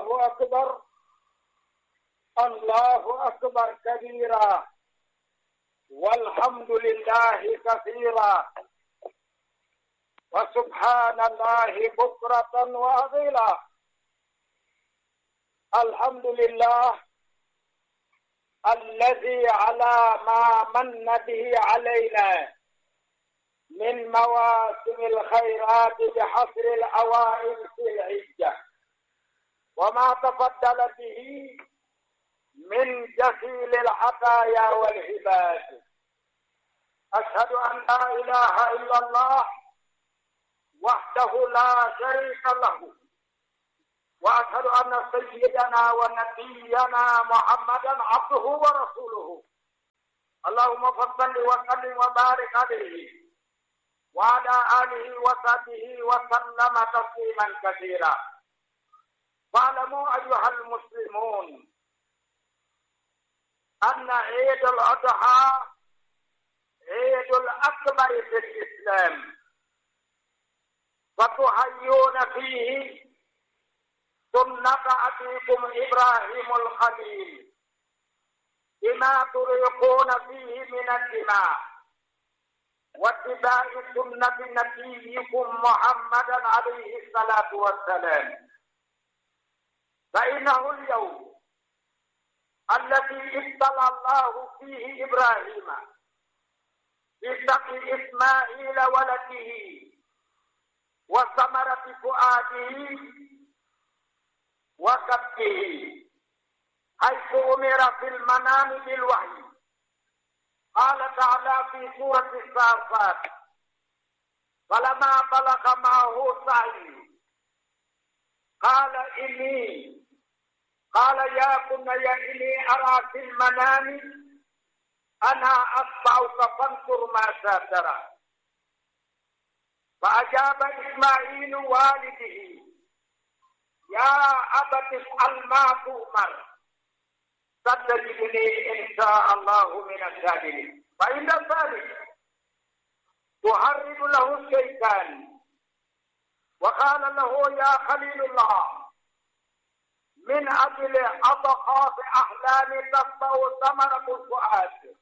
الله أكبر الله أكبر كبيرا والحمد لله كثيرا وسبحان الله بكرة وأصيلا الحمد لله الذي على ما من به علينا من مواسم الخيرات بحصر الأوائل في العجة وما تفضل به من جسيل العطايا والعباد أشهد أن لا إله إلا الله وحده لا شريك له وأشهد أن سيدنا ونبينا محمدا عبده ورسوله اللهم صل وسلم وبارك عليه وعلى آله وصحبه وسلم تسليما كثيرا واعلموا أيها المسلمون أن عيد الأضحى عيد الأكبر في الإسلام وتحيون فيه سنة أبيكم إبراهيم الخليل بما تريقون فيه من الدماء واتباع سنة نبيكم محمدا عليه الصلاة والسلام فإنه اليوم الذي ابتلى الله فيه إبراهيم بسقي إسماعيل ولده وثمرة فؤاده وكبه حيث أمر في المنام بالوحي قال تعالى في سورة الصافات فلما بلغ معه سعي قال إني قال يا بني إني أرى في المنام أنا أتبعك فانظر ماذا ترى فأجاب إسماعيل والده يا أبت افعل ما تؤمر ستجدني إن شاء الله من الصابرين فإن ذلك تهرب له الشيطان وقال له يا خليل الله من أجل أضخاف أحلام تسطع ثمرة الفؤاد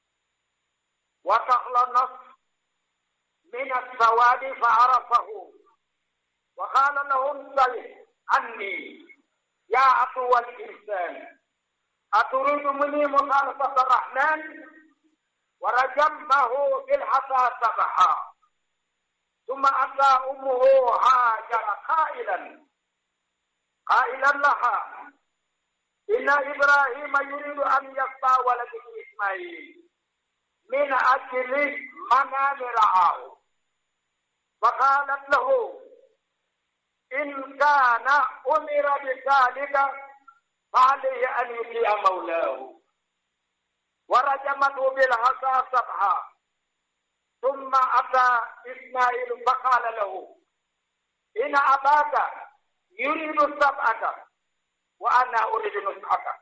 وتخلى النصر من السواد فعرفه وقال له انزل عني يا عدو الإنسان أتريد مني مخالفة الرحمن ورجمه بالحصى سبحا ثم أتى أمه هاجر قائلا قائلا لها إن إبراهيم يريد أن يقطع ولده إسماعيل من أجل منام رعاه فقالت له إن كان أمر بذلك فعليه أن يطيع مولاه ورجمته بالحصى سبحا ثم أتى إسماعيل فقال له إن أباك يريد السبعة وأنا أريد نصحك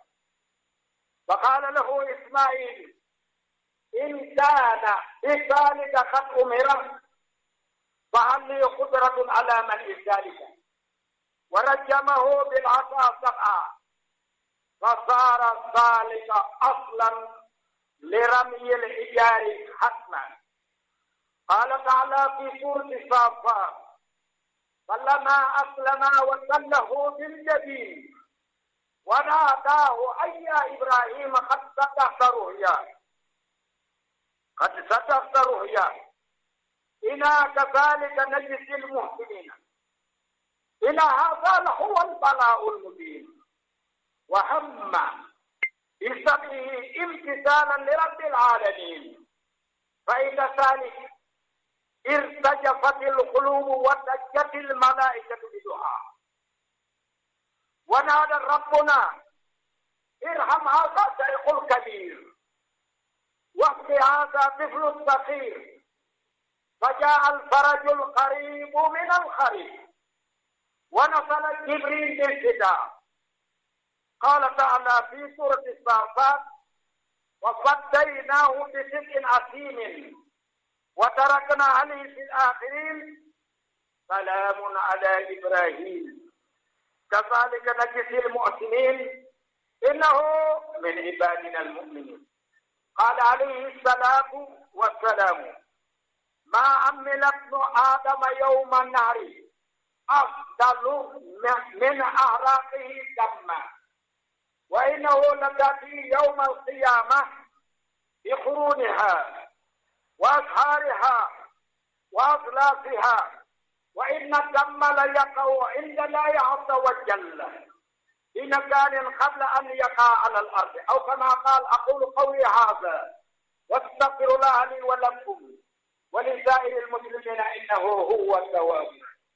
فقال له إسماعيل إن كان بذلك قد أمر فهل لي قدرة على من ذلك ورجمه بالعصا سبعا فصار ذلك أصلا لرمي الحجار حتما قال تعالى في سورة الصافات فلما أسلم وسله بالجبين وناداه أي يا إبراهيم قد صدقت رؤياك قد صدقت رؤياك إنا كذلك نجزي المحسنين إن هذا لهو البلاء المبين وهم بسببه امتثالا لرب العالمين فإن ذلك ارتجفت القلوب وسجت الملائكة بدعاء ونادى ربنا ارحم هذا الشيخ الكبير واهد هذا طفل الصغير فجاء الفرج القريب من الخريب ونزل جبريل بالفداء قال تعالى في سورة الصافات وفديناه بسبع عظيم وتركنا عليه في الآخرين سلام على إبراهيم كذلك نجزي المحسنين إنه من عبادنا المؤمنين قال عليه الصلاة والسلام ما عمل ابن آدم يوم النهر أفضل من أعراقه دما وإنه لتأتي يوم القيامة بقرونها وأزهارها وأصلافها وإن الدم ليقع عند الله عز وجل في مكان قبل أن يقع على الأرض أو كما قال أقول قولي هذا واستغفر الله لي ولكم ولسائر المسلمين إنه هو التواب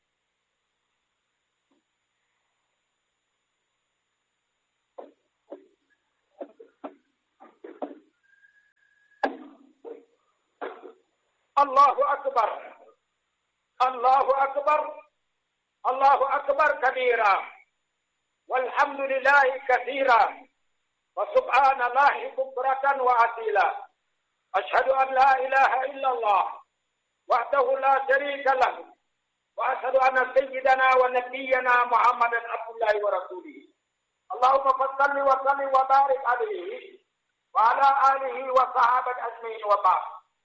الله أكبر الله أكبر الله أكبر كبيرا والحمد لله كثيرا وسبحان الله بكرة وأصيلا أشهد أن لا إله إلا الله وحده لا شريك له وأشهد أن سيدنا ونبينا محمدا عبد الله ورسوله اللهم صل وسلم وبارك عليه وعلى آله وصحابة أجمعين وبعد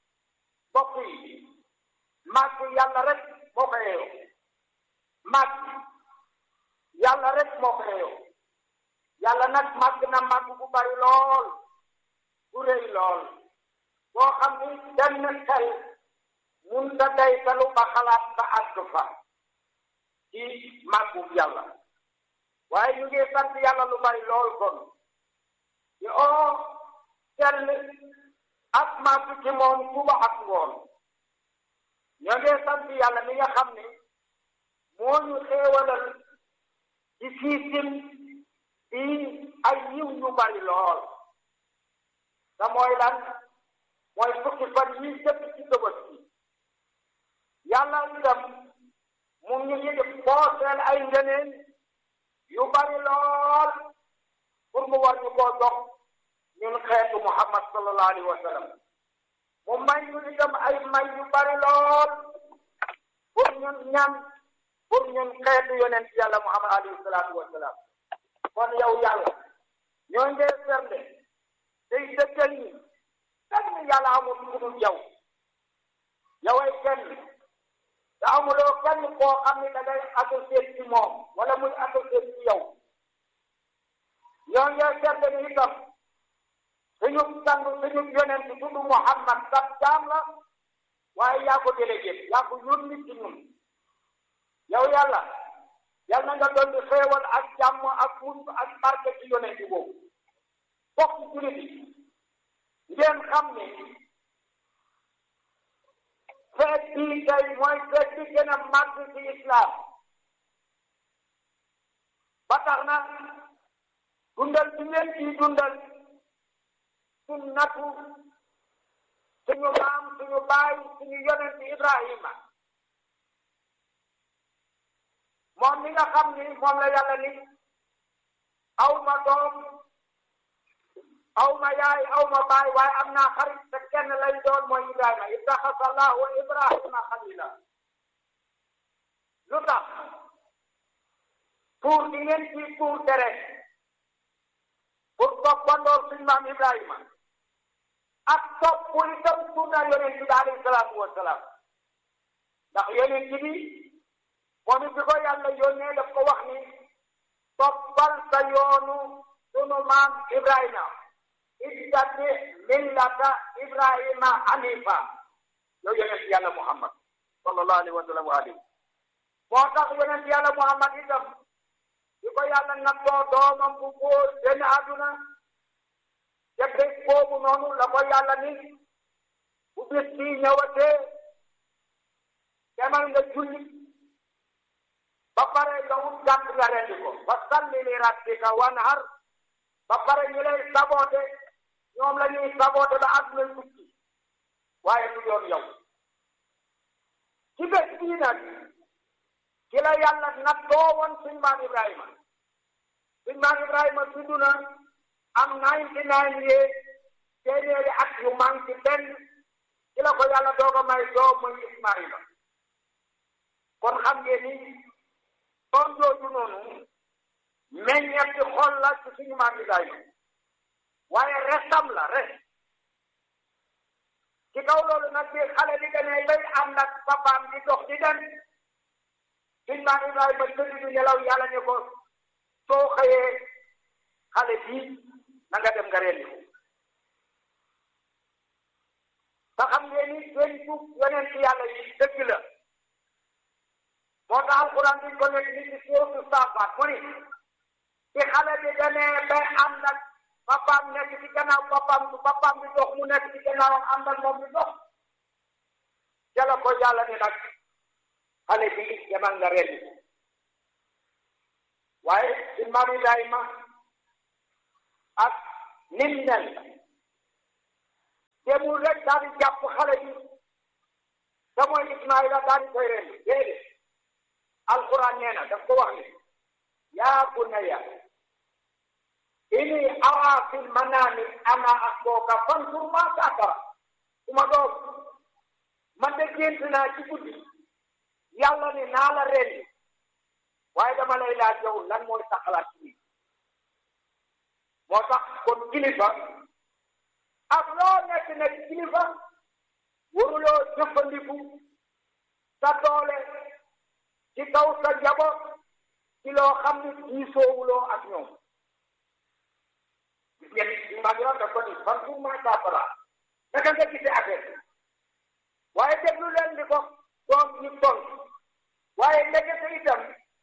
بقي màgg yàlla rek moo ko yeeyoo màgg yàlla rek moo ko yeeyoo yàlla nag màgg na màgg bu bari lool bu rëy lool boo xam ni benn xel mun da day talu ba xalaat ba àgg fa ci màggu yàlla waaye ñu ngi sant yàlla lu bari lool kon di oo sell ak màgg ci moom suba ak ngoon ñoo ngi sant yàlla mi nga xam ne moo ñu xéewalal ci siisim bi ay yiw yu bari lool te mooy lan mooy fukki fan yi jëpp ci Tabaski yàlla itam mu ngi ñu def pooseel ay ngëneen yu bari lool pour mu war ñu koo jox ñun xeetu Muhammad sallallahu alayhi wa sallam mu may ñu itam ay may yu bari lool pour ñun ñan pour ñun xeetu yonent yàlla Muhammad alayhi salaatu wa salaam kon yow yàlla ñoo ngee sernde day dëggal ñi kenn yàlla amul ku dul yow yoway kenn te amuloo kenn koo xam ne da ngay associé ci moom wala muy associé ci yow ñoo ngee sernde ni itam suñu sang suñu yonent tudd Muhammad sab jaam la waaye yaa ko délégué yaa ko yónni ci ñun yow yàlla yal na nga doon di xéewal ak jàmm ak mucc ak barke ci yonent boobu bokk julit yi ngeen xam ne feet bii tey mooy feet bi gën a màgg ci islam ba tax na dundal bi ngeen ciy dundal sunnatu suñu maam suñu baay suñu yonent Ibrahima moom mi nga xam ni moom la yàlla ni aw ma doom aw ma yaay aw ma baay waaye am naa xarit te kenn lay doon mooy Ibrahima ittaxasa Allahu Ibrahima xalila lu tax tuur di ngeen ci tuur deret pour toppandoor suñu maam Ibrahima ak topp itam sunna yonent bi alayhi salaatu wa salaam ndax yonent bi moom it bi ko yàlla yónnee daf ko wax ni toppal sa yoonu sunu maam Ibrahima ittati millata Ibrahima hanifa yow yonent yàlla Muhammad sallallahu alayhi wa sallam wa alihi moo tax yonent yàlla Muhammad itam bi ko yàlla nattoo doomam bu góor benn àdduna te bés boobu noonu la ko yàlla ni bu bis bii ñëwatee demal nga julli ba pare nga wut gàtt nga rendi ko fa salli li rabbika wanhar ba pare ñu lay saboote ñoom la ñuy saboote ba àdduna tukki waaye du doon yow ci bés bii nag ci la yàlla nattoo woon suñ maam Ibrahima suñ maam Ibrahima tudd na am ninety nine yee téeméeri at yu manqué benn ci la ko yàlla doog a may doom muy Ismaïla kon xam ngeen ni doom jooju noonu meññeef ci xol la ci suñu maam Ibrahima waaye restam la res ci kaw loolu nag bi xale bi demee bay ànd ak papaam di dox di dem suñu maam Ibrahima tëdd di nelaw yàlla ne ko soo xëyee xale bii na nga dem nga rendi ko te xam ngeen ni dénku yonent yàlla yi dëgg la moo tax alquran bi ko nekk ni ci sóotu saafaat mu ni ci xale bi demee ba ànd ak papaam nekk ci gannaaw papaam papaam bi dox mu nekk ci gannaawam ànd ak moom bi dox jala ko yàlla ni nag xale bi demal nga rendi waaye ci maam Ibrahima ak nim mel demul rek daal di jàpp xale bi te mooy Ismaïla daal di koy rendi déedéet alquran nee na daf ko wax ni yaa bunayya inni araa fil manaami ana asbooka fanzur maa tara suma doom man de gént naa ci guddi yàlla ne naa la rendi waaye dama lay laaj yow lan mooy sa xalaat ci moo tax kon kilifa ak loo nekk nekk kilifa waruloo jëfandiku sa doole ci kaw sa njaboot ci loo xam ni diisoowuloo ak ñoom gis ngeen ni maa ngi daf ko ni fan pour ma saafara naka nga gisee affaire waaye déglu leen di ko doom ñu toll waaye ndekete itam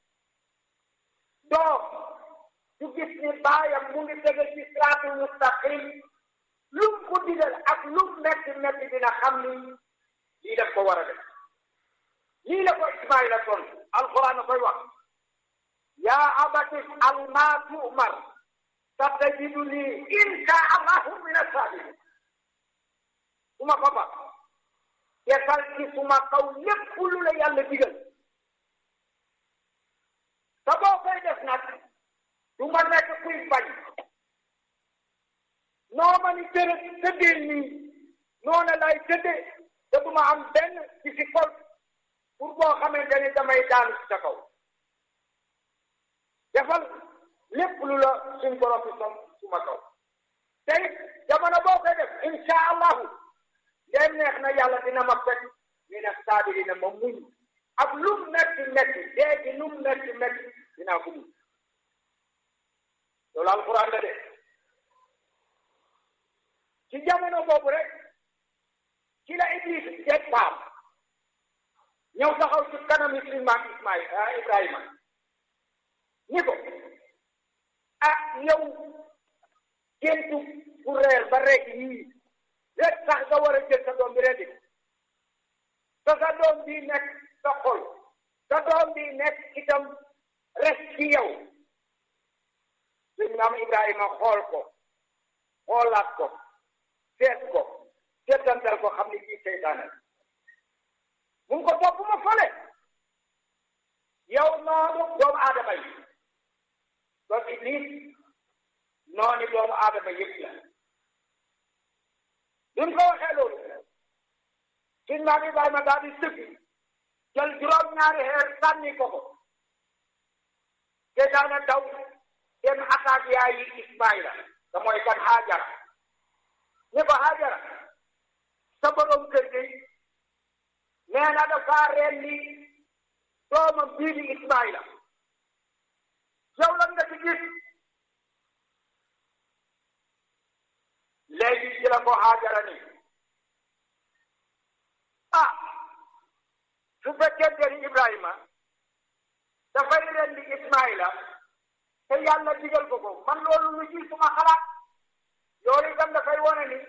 doom du gis ni baayam mu ngi tege ci siraatul mustaqim lum ko digal ak lum metti metti dina xam ni lii daf ko war a def lii la ko Ismaïla toll alquran na koy wax yaa abati al maa tu'mar satajiduni insha allahu min as-sabirin suma papa defal ci suma kaw lépp lu la yàlla digal te boo koy def nag du ma nekk kuy bañ noo ma ni tërë tëddee nii noona lay tëddee te du ma am benn ci si kol pour boo xamante ni damay daanu ci sa kaw defal lépp lu la suñ borom bi som suma kaw tey jamono boo koy def insha allahu ndem neex na yàlla dina ma fekk mi ne saadi dina ma muñ ak lum metti metti déegi lum metti metti dinaa ko muñ loolu alquran la de ci jamono boobu rek ci la Iblis jeg paam ñëw taxaw ci kanam yi suñu maam Ismaïl Ibrahima ni ko ah yow géntu bu reer ba rek yii rek sax nga war a jël sa doom bi rendi te sa doom bi nekk sa xol sa doom bi nekk itam res ci yow suñu maam Ibrahima xool ko xoolaat ko seet ko seetantal ko xam ni bii seytaane mu ngi ko topp ma fële yow noonu doomu aadama yi doon iblis noonu doomu aadama yëpp la duñ ko waxee loolu suñ maam Ibrahima daal di sëgg jël juróom-ñaari xeer sànni ko ko seytaane daw dem attaque yaayi Ismaïla te mooy kan Haajara ni ko Haajara sa borom kër gi nee na dafa rendi doomam bii di Ismaïla yow lan nga ci gis léegi ci la ko Haajara ni ah su fekkente ni Ibrahima dafay rendi Ismaïla te yàlla digal ko ko man loolu lu ci suma xalaat loolu itam dafay wone ni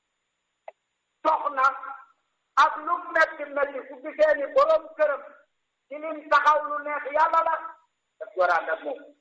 soxna ak lu metti metti su gisee ni borom këram ci lim taxaw lu neex yàlla la daf war a ànd ak moom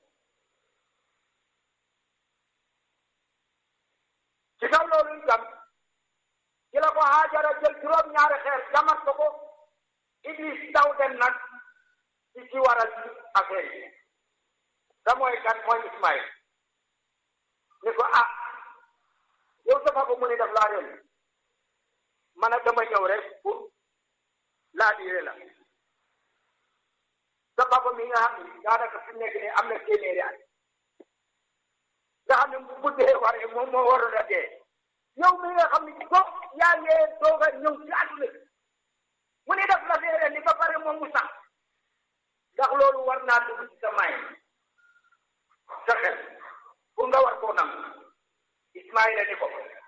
ci kaw loolu itam ci la ko Haajara jël juróom-ñaari xeer jamat ko ko Iblis daw dem nag ci ci waral affaire yi da mooy kan mooy Ismaïl ni ko ah yow dafa ko mu ni daf laa yoon man a dama ñëw rek pour laa diire la sa papa mi nga xam ni daanaka fi nekk nii am na téeméeri at nga xam ne bu dee waree moom moo waroon a dee yow mi nga xam ne ko yaa ngi doog a ñëw ci àdduna bi mu ne def la feere ni ba pare moom mu sax ndax loolu war naa dugg ci sa may sa xel pour nga war koo nam Ismaïla ni ko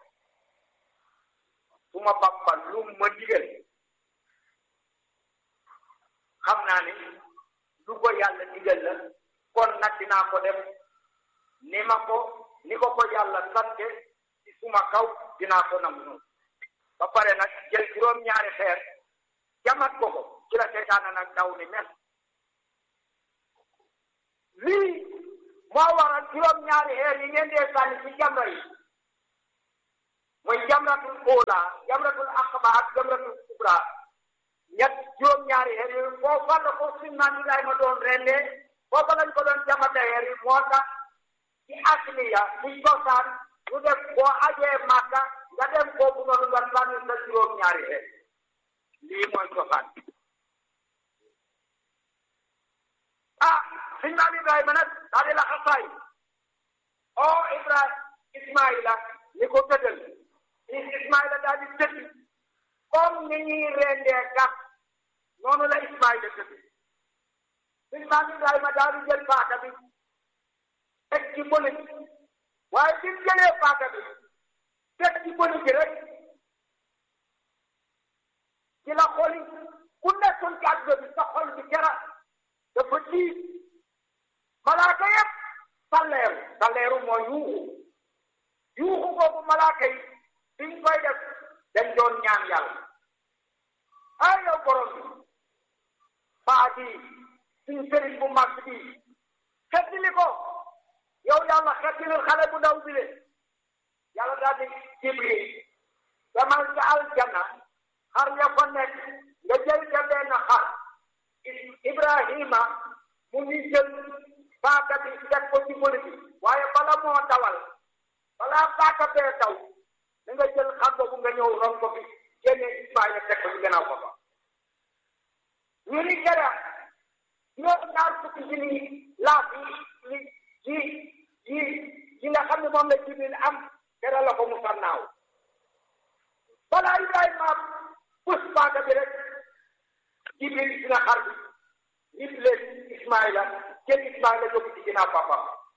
suma papa lu ma digal xam naa ni lu ko yàlla digal la kon nag dinaa ko def ni ma ko ni ko ko yàlla sante ci suma kaw dinaa ko nam noonu ba pare nag jël juróom-ñaari xeer jamat ko ko ci la seytaane nag daw ni mes lii moo waral juróom-ñaari xeer yi ngeen dee sànni ci jamra yi mooy jamratul óola jamratul aqaba ak jamratul kubra ñett juróom-ñaari xeer yooyu foofa la ko suñ maam Ibrahima doon rendee foofa lañ ko doon jamate xeer yi moo tax ci asliya ci cosaan ñu def boo ajee Màkka nga dem foofu noonu nga sànni sa juróom-ñaari xeer lii mooy cosaan ah suñ maam Ibrahima nag daa di la xasaay o Ibrahima Ismaïla ni ko tëddal Ismaïla daal di tëdd comme ni ñuy rendee gàtt noonu la Ismaïla tëdd suñ maam Ibrahima daal di jël paaka bi teg ci bële waaye bi mu jëlee paaka bi teg ci bële bi rek ci la xoli ku nekkoon ci àdduna bi sa xol bi jara dafa tiit malaaka yëpp salleeru salleeru mooy yuuxu yuuxu boobu malaaka yi biñ koy def dañ doon ñaan yàlla ay yow borom bi baa di suñ sëriñ bu mag bi xettili ko yow yàlla xettilil xale bu ndaw bi le yàlla daal di jibril demal ca aljanna xar ya fa nekk nga jël ca benn xar ibrahima mu ngi jël paaka bi teg ko ci bëri bi waaye bala moo dawal balaa paaka bee daw da nga jël xar boobu nga ñëw ron ko fi génne Ismaïla teg ko ci gannaaw ko fa ñu ni jara ñoo ñaar fukki ji ni laaf yi yi yi yi nga xam ne moom la Jibril am dara la ko mu sannaaw balaa Ibrahima pus paaka bi rek Jibril dina xar bi nit leen Ismaïla jël Ismaïla yóbbu ci ginnaaw papa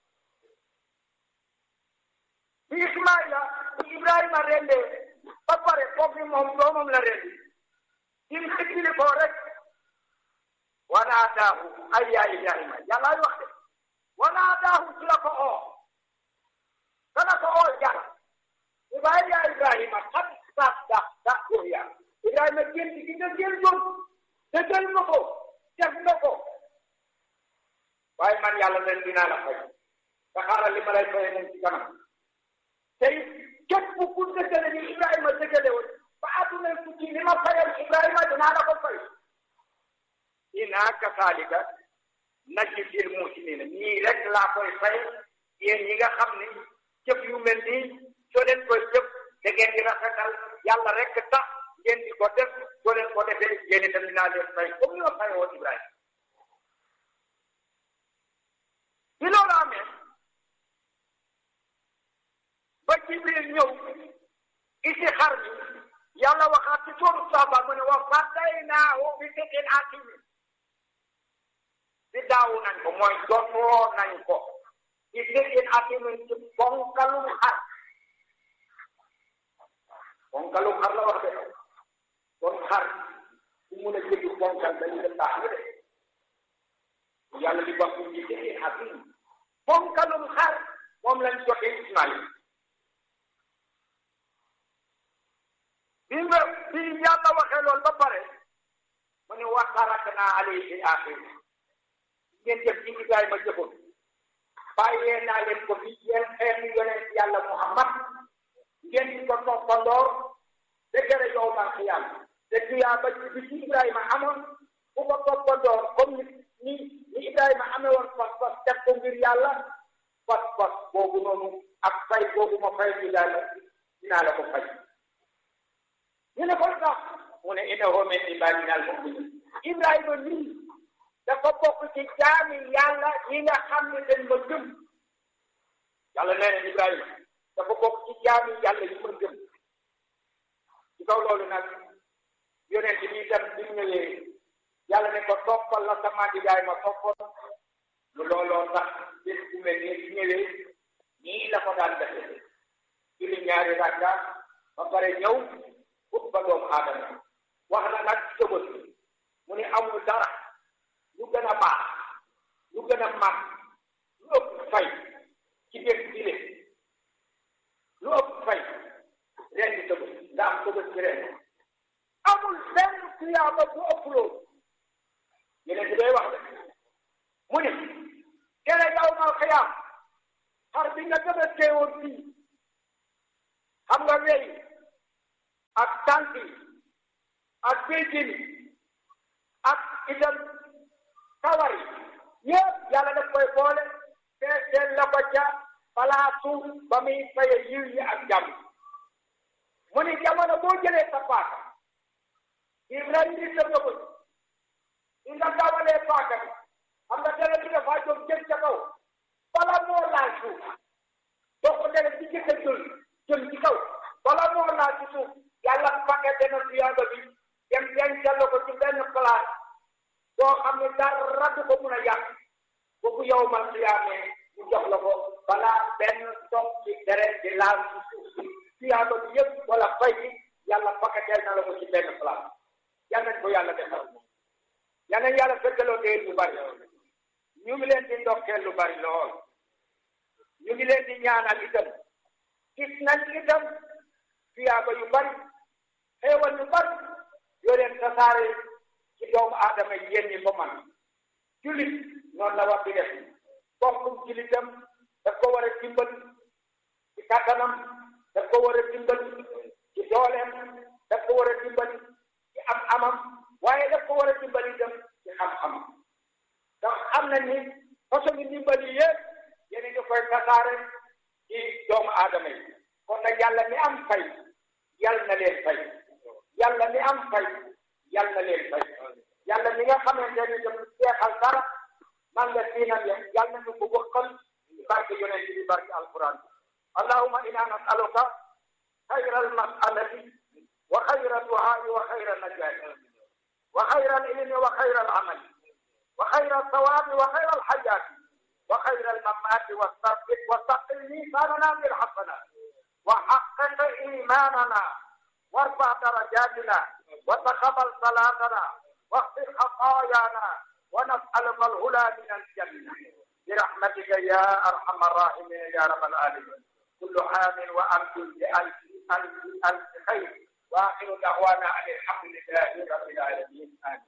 bi Ismaïla bi Ibrahima rendee ba pare foofu ni moom doomam la rendi dim xëccili ko rek wanaadaahu ay yaa Ibrahima yàllaay wax de wanaadaahu ci la ko oo dana ko oo jara ibaay yaa Ibrahima xam sax dax dax ruya Ibrahima génn gi nga jël doon dëggal nga ko def nga ko waaye man yàlla leen dinaa la fay te xaaral li ma lay fay moom ci kanam tey képp ku dëggale ni Ibrahima dëggale woon ba àdduna tukki li ma fayal Ibrahima dinaa la ko fay inaa kasaalika najzil muhsiniina nii rek laa koy fay yéen ñi nga xam ni jëf yu mel nii soo leen koy jëf da ngeen di rafetal yàlla rek tax ngeen di ko def soo leen ko defee yéen itam dinaa leen fay comme ni ma fay woon Ibrahima bi loolu amee ba Jibril ñëw isi xar mi yàlla waxaat ci sóoru Saaba mu ne wa fadaynaahu bi zibhin aziim di daawu nañ ko mooy dotoo nañ ko bi zibhin aziim ci bonkalum xar bonkalum xar la wax de kon xar su mun a jëli bonkal dañu dem baax na de yàlla di wax bi zibhin aziim bonkalum xar moom lañ joxe Ismaïl bi nga bi yàlla waxee loolu ba pare mu ne wa taraknaa alayhi fil aaxiriin ngeen jëf ci Ibrahima jëfoon bàyyee naa leen ko fi yéen xeetu yonent yàlla Muhammad ngeen di ko toppandoor dëgëre yawmal qiyaama te tuyaaba bi ci Ibrahima amoon bu ko toppandoor comme ni ni Ibrahima amee woon pas-pas def ko ngir yàlla pas-pas boobu noonu ak fay boobu ma fay ci yàlla dinaa la ko fay. ñu ne ko sax mu ne innahu min ibaadina al-mu'miniin Ibrahima nii dafa bokk ci jaami yàlla yi nga xam ne dañ ma gëm yàlla nee na Ibrahima dafa bokk ci jaami yàlla yi ma gëm ci kaw loolu nag yonent bi itam bi mu ñëwee yàlla ne ko toppal la sama Ibrahima toppoon lu looloo tax bés bu mel nii bi ñëwee nii la ko daan defee julli ñaari rakka ba pare ñëw ut ba doomu aadama wax na nag sëbët mu ni amul dara lu gën a baax lu gën a mag lu ëpp fay ci bés bile lu ëpp fay ren di sëbët nga am sëbët ci ren amul benn tuyaaba bu ëpp loolu yeneen di day wax de mu ni kere yow mal xiyaam xar bi nga gën a teewoon fii xam nga wey ak tànk yi ak béjjén yi ak itam kawar yi yëpp yàlla daf koy boole feeseel la ko ca palaasu ba muy faye yiw yi ak jàmm mu ni jamono boo jëlee sa paaka di rendi sa bëbët di nga gawalee paaka bi xam nga dara bi dafa jóg jëm ca kaw bala moo laal suuf doo ko dere ci jëkka jël jëm ci kaw bala moo laal ci suuf yàlla paquete na tuyaaba bi dem dencal ko ci benn place boo xam ne dara du ko mun a yàq boobu yow man tuyaamee ñu jox la ko balaa benn toog ci deret di laal ci suuf si tuyaaba bi yëpp wala fay bi yàlla paqueteel na la ko ci benn place yal nañ ko yàlla defal yal nañ yàlla fekkaloo dee lu bari ñu ngi leen di ndokkeel lu bari lool ñu ngi leen di ñaanal itam gis nañ itam tuyaaba yu bari xéewal yu bari yoo leen tasaare ci doomu aadama yi yéen ñi ko man jullit noonu la war di def bokkum jullitam daf ko war a dimbali ci kàttanam daf ko war a dimbali ci dooleem daf ko war a dimbali ci am amam waaye daf ko war a dimbali itam ci xam-xamam ndax xam nañ ni façon ngi dimbali yëpp yéen a ngi koy tasaare ci doomu aadama yi kon nag yàlla mi am fay yàlla na leen fay yàlla mi am fay yàlla na leen fay yàlla mi nga xamante ni dem seexal dara man nga siinam yam yàlla na ñu ko wëkkal barke yonent bi barke alquran allahumma inna nasaluka xayra almasalati wa xayra duhaai wa xayra najaati wa xayra alilmi wa xayra alamali wa xayra alsawabi wa xayra alxayaati wa xayra almamaati wastaqil miisaanana bilxasanat wa xaqiq imaanana وارفع درجاتنا وتقبل صلاتنا واغفر خطايانا ونسألك الهدى من الجنة برحمتك يا أرحم الراحمين يا رب العالمين كل عام وأنتم بألف ألف ألف خير وآخر دعوانا أن الحمد لله رب العالمين آمين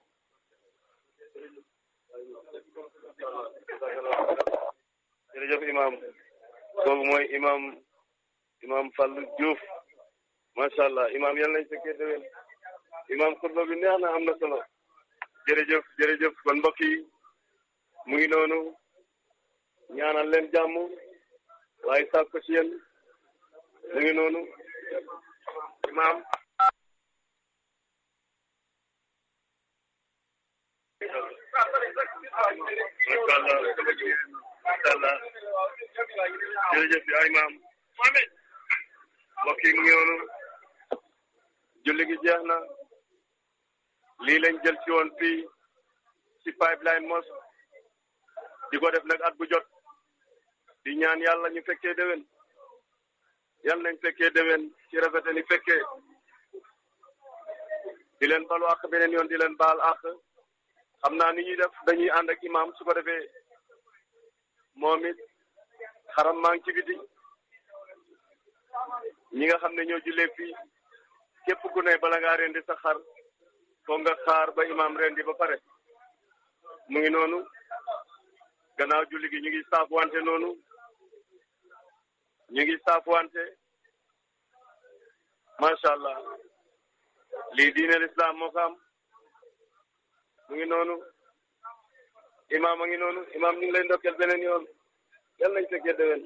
jërëjëf imam kooku mooy imam imam Fallou Diouf macha allah imam yal nañ fekkee déwén imam xutba bi neex na am na solo jërëjëf jërëjëf kon mbokk yi mu ngi noonu ñaanal leen jàmm waaye sàkk ko ci yéen mu ngi noonu imam macha allah macha allah jërëjëf yaa imam mbokk yi mu ngi noonu julli gi jeex na lii lañ jël ci woon fii ci pipeline mos di ko def nag at bu jot di ñaan yàlla ñu fekkee déwén yàlla nañ fekkee déwén ci rafete ni fekkee di leen balu àq beneen yoon di leen baal àq xam naa ni ñuy def dañuy ànd ak imam su ko defee moom it xaram maa ngi ci biti ñi nga xam ne ñoo jullee fii képp ku ne bala ngaa rendi sa xar foog nga xaar ba imam rendi ba pare mu ngi noonu gannaaw julli gi ñu ngi saafuwante noonu ñu ngi saafuwante macha allah lii diine l'islam moo ko am mu ngi noonu imam a ngi noonu imam ñu ngi lay ndokkeel beneen yoon yal nañ fekkee déwén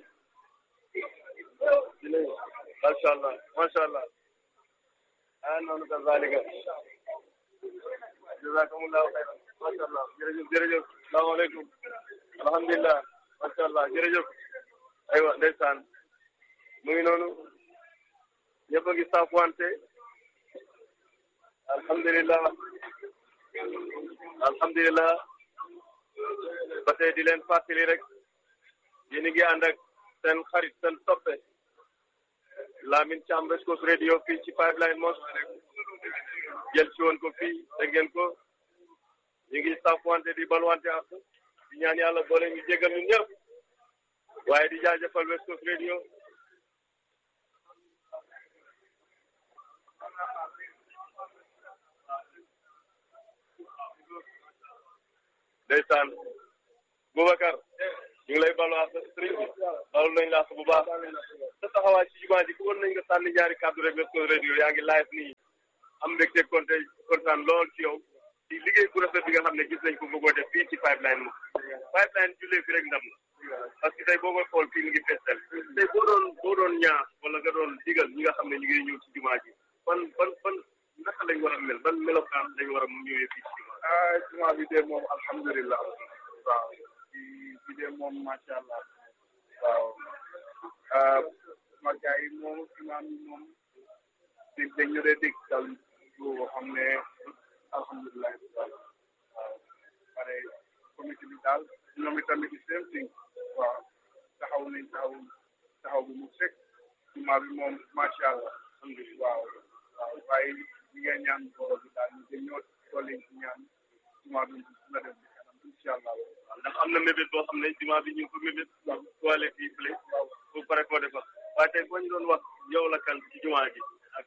macha allah macha allah ah noonu kazalika jazakumullahu xayran macha allah jërëjëf jërëjëf salaamaaleykum alhamdulilah macha allah jërëjëf aywa ndeysaan mu ngi noonu ñëpp a ngi saafuwante alhamdulilah alhamdulilah ba tey di leen fàttali rek yéen a ngi ànd ak seen xarit seen soppe Lamine Thiam West Coast Radio fii ci Pipeline Mos jël ci woon ko fii dégg ngeen ko ñu ngi saafuwante di balwante ak di ñaan yàlla boole ñu jégal ñun ñëpp waaye di jaajëfal West Coast Radio ndeysaan Boubacar ñu ngi lay balu ak sëriñ bi balu nañ la bu baax sa taxawaay ci jumaa ji ku woon nañ nga sànni ñaari kàddu rek West Coast Radio yaa ngi live nii am mbégte konte kontaan lool ci yow ci liggéey bu rafet bi nga xam ne gis nañ ko bëggoo def fii ci pipeline mo pipeline jullee fi rek ndam la parce que tey boo koy xool fii mu ngi feesal tey boo doon boo doon ñaax wala nga doon digal ñi nga xam ne ñu ngi ñëw ci jumaa ji ban ban ban naka lañ war a mel ban melokaan lañ war a mu ñëwee fii ci jumaa ah jumaa bi de moom alhamdulilah waaw bi bi de moom macha allah waaw ma gars yi moom imaam yi moom di dañu dee dégg dal lu xam ne alhamdulilah waaw pare comité bi daal ñoom itamit di same thing waaw taxaw nañ taxaw taxaw bu mu sek jumaa bi moom macha allah waaw waaw waaye ñi nga ñaan borom bi daal ñu gën ñoo dolli ci ñaan jumaa bi na dem kanam incha allah ndax am na mébét boo xam ne jumaa bi ñu ngi ko mébét toilette yi fële bu pare koo defar waaye tey boo ñu doon wax yow la kan ci jumaa ji ak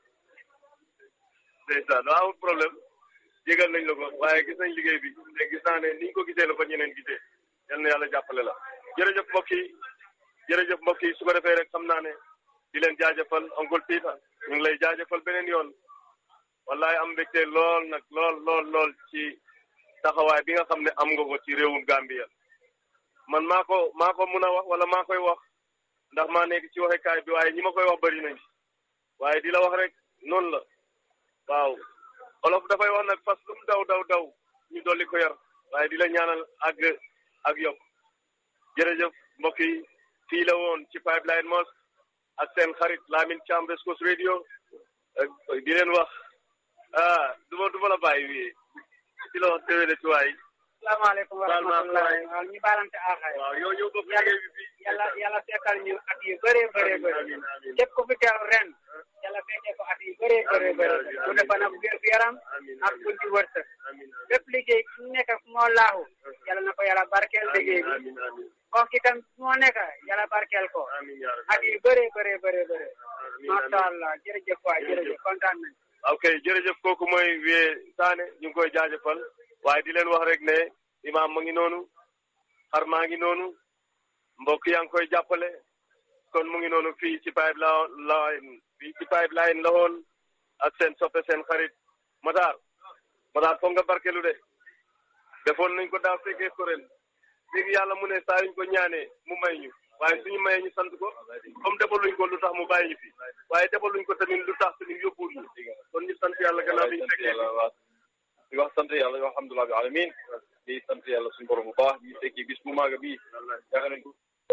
ndeysaan waaw amul problème jégal nañ la ko waaye gis nañ liggéey bi te gis naa ne ni ñu ko gisee la ko ñeneen gisee yal na yàlla jàppale la jërëjëf mbokk yi jërëjëf mbokk yi su ko defee rek xam naa ne di leen jaajëfal oncle Pita ñu ngi lay jaajëfal beneen yoon wallahi am mbégte lool nag lool lool lool ci taxawaay bi nga xam ne am nga ko ci réewum Gambia man maa ko maa ko mun a wax wala maa koy wax ndax maa nekk ci waxekaay bi waaye ñi ma koy wax bëri nañ waaye di la wax rek noonu la waaw olof dafay wax nag fas lu mu daw daw daw ñu dolli ko yar waaye di la ñaanal ak ak yokk jërëjëf mbokk yi fii la woon ci Pipeline Mos ak seen xarit Lamine Thiam West Coast Radio di leen wax ah du ma du ma la bàyyi wii di la wax déwéne ci waay salaamaaleykum wa rahmatulah waaw ñu baalante aaxaay waaw yow ñëw bokk liggéey bi fii yàlla yàlla fekkal ñu at yu bëree bëree bëri képp ku fi teew ren yàlla fekkee ko at yu bëree bëree bëri mu defa nag wér gu yaram ak buñ ci wërsëg bépp liggéey fu mu nekk fu moo laaxu yàlla na ko yàlla barkeel liggéey bi kooku itam fu moo nekk yàlla barkeel ko at yu bëree bëree bëree bëri macha allah jërëjëf waay jërëjëf kontaan nañ ok jërëjëf kooku mooy wee Saane ñu ngi koy jaajëfal waaye di leen wax rek ne imaam ma ngi noonu xar maa ngi noonu mbokk yaa ngi koy jàppale kon mu ngi noonu fii ci pipeline fii ci pipeline la woon ak seen soppe seen xarit Matar Matar foog nga barkelu de defoon nañ ko daaw fekkee ko ren léegi yàlla mu ne saa yuñ ko ñaanee mu may ñu waaye suñu mayee ñu sant ko comme defaluñ ko lu tax mu bàyyi ñu fi waaye defaluñ ko tamit lu tax tamit yóbbuwul ñu kon ñu sant yàlla gannaaw bi ñu fekkee di wax sant yàlla di wax alhamdulilah bi alamin di sant yàlla suñu borom bu baax ñu fekkee bis bu maaga bii yaakaar nañ ko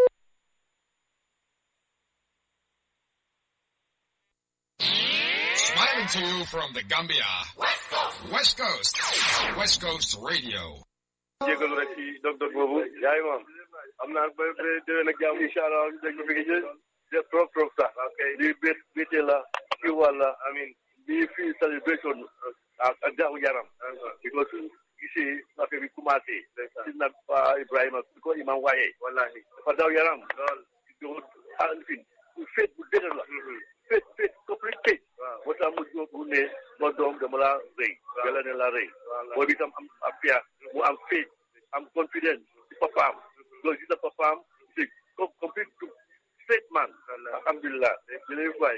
Smiling to you from the Gambia. West Coast. West Coast. West Coast Radio. jégalu rek ci dog-dog boobu yaay moom am naa ba ba déwén ak jàmm incha allah ñu dégg fi ngi jël trop trop sax lii bét bété la ci wàlla amin bii fii celebration ak ak jaamu yaram because suñ gisee affaire bi commencé si nag pa Ibrahima su ko imam waaye wallahi dafa daw yaram do alfin féet bu dëgër la féet féet complete féet moo tax mu jóg mu ne ma doom dama la rëy yàlla ne la rëy boo bi tam am am fiya mu am féet am confidence ci papaam loolu gis na papaam c'est complete straight man alhamdulilah jërëjëf waay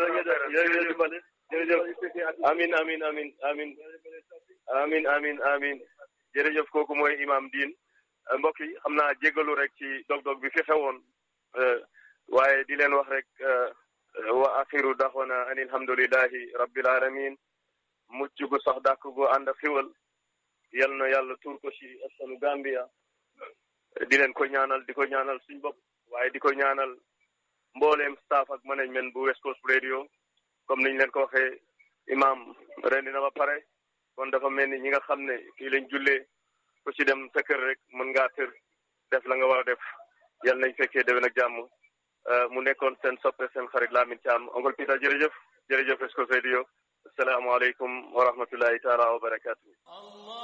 amin amin amin amin amin amin amin jërëjëf kooku mooy imam diin mbokk yi xam naa jégalu rek ci dog-dog bi fi xewoon waaye di leen wax rek wa axiru daxwana an alhamdulillahi rabbil alamin mucc gu sax dàkk gu ànd ak xiwal yal na yàlla tuur ko ci askanu Gambia di leen ko ñaanal di ko ñaanal suñ bopp waaye di ko ñaanal mbooleem staff ak management bu West Coast Radio comme niñ leen ko waxee imam rendi na ba pare kon dafa mel ni ñi nga xam ne fii lañ jullee ku ci dem sa kër rek mën ngaa tër def la nga war a def yal nañ fekkee déwén ak jàmm mu nekkoon seen soppe seen xarit Lamine Thiam oncle Peter jërëjëf jërëjëf West Coast Radio asalaamaaleykum wa rahmatullahi taala wa barakatuh